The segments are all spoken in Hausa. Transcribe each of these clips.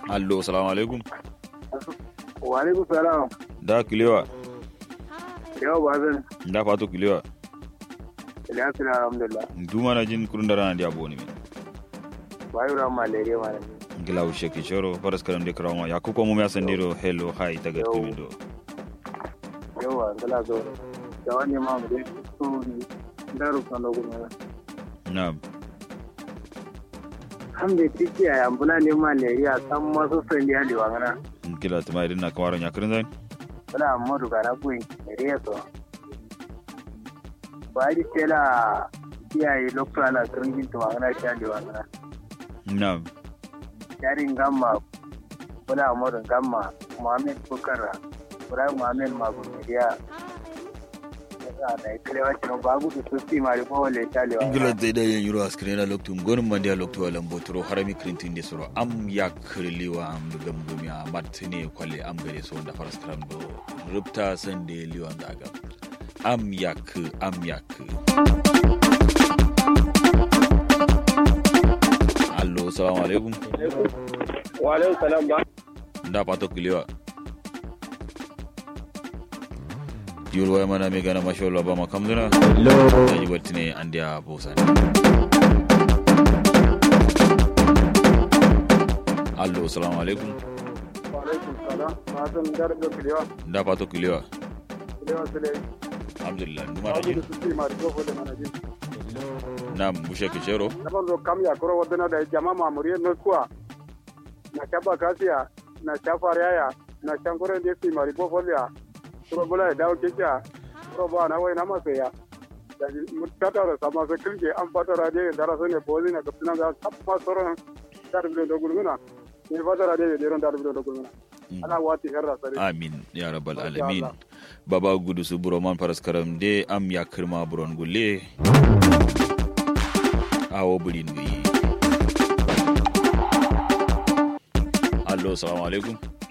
allo salamu alaikum wa alaikum salam da kilewa yau ba zan da fato kilewa ila suna alhamdulillah duma na jin kurun da rana da abu ne min ba yi ran malaria ma ne gila ushe ki shoro faras karam de krawma ya kuko mu ya sandiro hello hi daga Yau. timido yawa gala zo da wani ma mu dai su ne daru kan da gudu na'am hamde tiki a yambula ne malaria san masu sani ya lewa ngana gila tuma idan na kamaron ya kirin zan bala amma duka na buin malaria so ba ji tela iyaye lokacin ana kirgin tuma ngana sha lewa ngana na'am yarin gamma bala amma gamma muhammed bukara Ibrahim Muhammad Magumiriya da ya kare wacce ba gudu su fi mari ko wale talewa gila dai da yin yuro askrena loktum gonum mandia loktu wala mbotoro harami krintin de soro am ya kirliwa am dugam gumya martine kwale am gare so da faras karam do rupta sande liwan daga am yak am yak allo salamu alaikum wa alaikum salam ba da pato kiliwa yurwa mana me gana mashallah ba makamduna da yi wattine andiya bosani allo salamu alaikum wa alaikum salam ba san darbe kulewa da pato kiliwa kulewa su dai alhamdulillah numa ba da gudu jin su fi mari ko wale mana jin na bushe kishero na banzo kam ya kuro wadana da jama mamuriye no kuwa na chaba kasiya na chafar yaya na shankore da fi mari ko wale ya kuro bula ya dawo kekiya kuro ba na wai na masa ya da mutata da sama sai kirke an fata radiyo da rasu ne bozi na kafina da tappa soron darbe da gulmuna ne fata radiyo da ron darbe da gulmuna ana wati herra sare amin ya rabbal Masha alamin Allah. baba gudu su buroman faras karam de am ya kirma buron gulle awo burin guyi allo salamu alaikum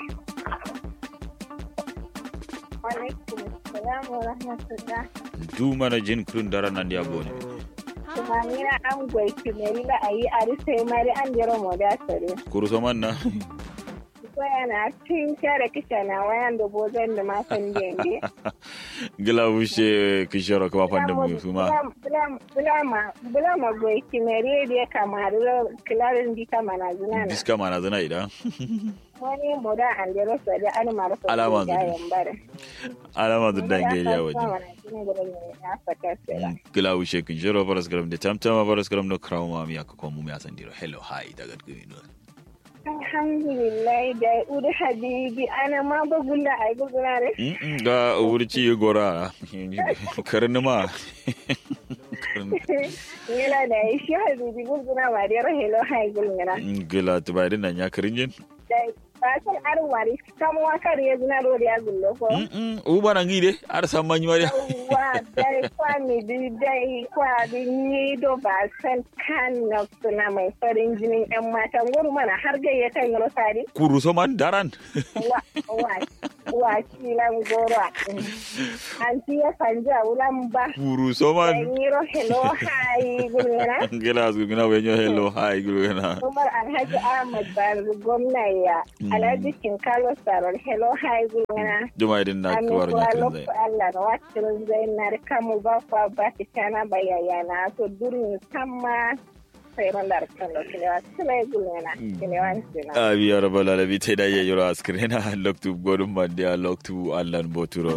Alaikum salam wa rahmatullah. du mana jin kurun dara nan ya bone Tumamina an gwaiki meri la ayi ari sai mari an jero mo da sare. kuru so man na Ko yana cin kare kisha na wayan da bozan da ma san denge. gila bushe kishoro kuma fanda mu suma Bulama bulama gwaiki meri da kamar kilarin di kama na zuna na. diska mana zana idan Wani mo da an jero sare an mara sa. Alama zubi. yayan bare. alama da dange ya waje waje. gila bushe kishoro faras karam de tamtama faras karam no krauma mi akko mu mi asandiro hello hi daga gumi no Alhamdulillah da uri habibi ana ma ba gulla ai gugura re. Mm-mm, ga wurci gora karin ma Yala da shi habibi gugura ma da rahelo hai gulngana. gila tubarin nan ya karin jin Da ba san arin wari kama wa kar ya zina ro da ya gullo ko. u bana ngide ar san manyi mariya Wa dai kwa mi di dai kwa di ni do ba san kan na suna mai farin jinin yan mata guru mana har gayyata yin rosari. kuru so man daran Wa wa wa kilan goro. Anti ya sanja ulan ba. kuru so man Yiro hello hi gulngana. gila su gina wenyo hello hi gina Umar Alhaji Ahmad Bari gwamna ya Alhaji Kinkalo Sarar Hello Hi Gulgana. juma idin na Amin kawar kuwa ya kirin lokacin zai Allah na wacin zai na rika mu ba kwa ba ta kana bayayana to durin sama sai ran da rikan da kilewa silai gulgana kilewa sina. abi ya rabbal alamin tai da yayyiro askrena loktu godum mandia loktu allan boturo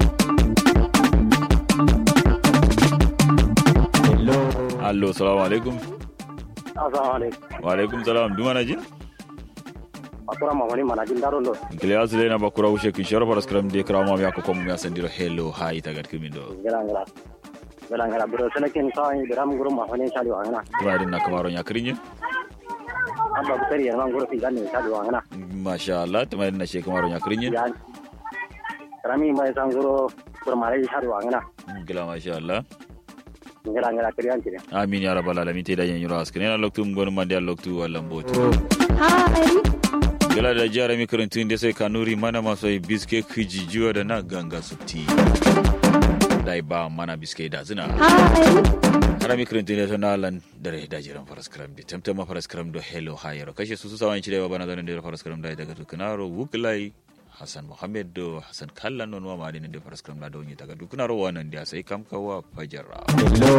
allo salamu alaikum assalamu alaikum wa alaikum salam duma na jin akura mamani mana jin daron do kile asile na bakura ushe kishoro paras kram de krama mi akko mu ya sandiro hello hi tagat kimindo ngala ngala ngala ngala bro selekin sai beram guru mamani sali wangana juma idin na kamaro ya kirin jin abba bukari yan guru fi ganni sali wangana masha Allah tuma idin na she kamaro ya kirin jin ya rami mai san guru kurmare sali wangana gila masha Allah ngala ngala kiriyan kire amin ya rabbal alamin te da yayyiro askrena loktu godum mandia loktu allan boturo gala da jihar mi karantun da sai kanuri mana masu yi biske kijijiwa da na ganga su ti dai ba mana biske da zina harami kirintin ne tana lan dare da jiran faras karam bi tamtama faras karam do hello hayero kashe su su sawan ci da bana zanen da faras karam da daga tukunaro wuklai hassan mohammed do hassan kallan non ma madinin da faras karam da don yi daga tukunaro wannan da sai kam kawa fajara Hello